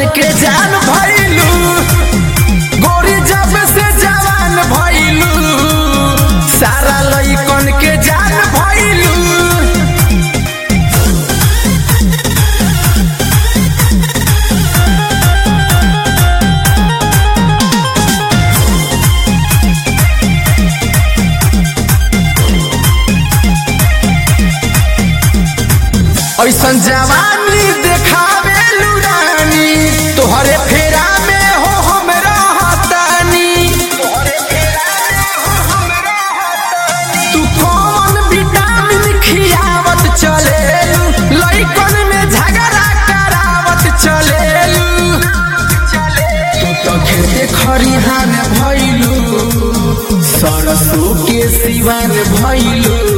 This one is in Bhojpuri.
लइकन के जान भइलू गोरी जब से जवान भइलू सारा लइकन के जान भइलू ऐसन जवानी देखावे लुरानी तोहरे फेरा में हो हम रहतानी तू कौन विटामिन खियावत चलेलू लइकन में झगड़ा करावत चलेलू तू तो खेते खरिहान भइलू सरसों के सिवान भइलू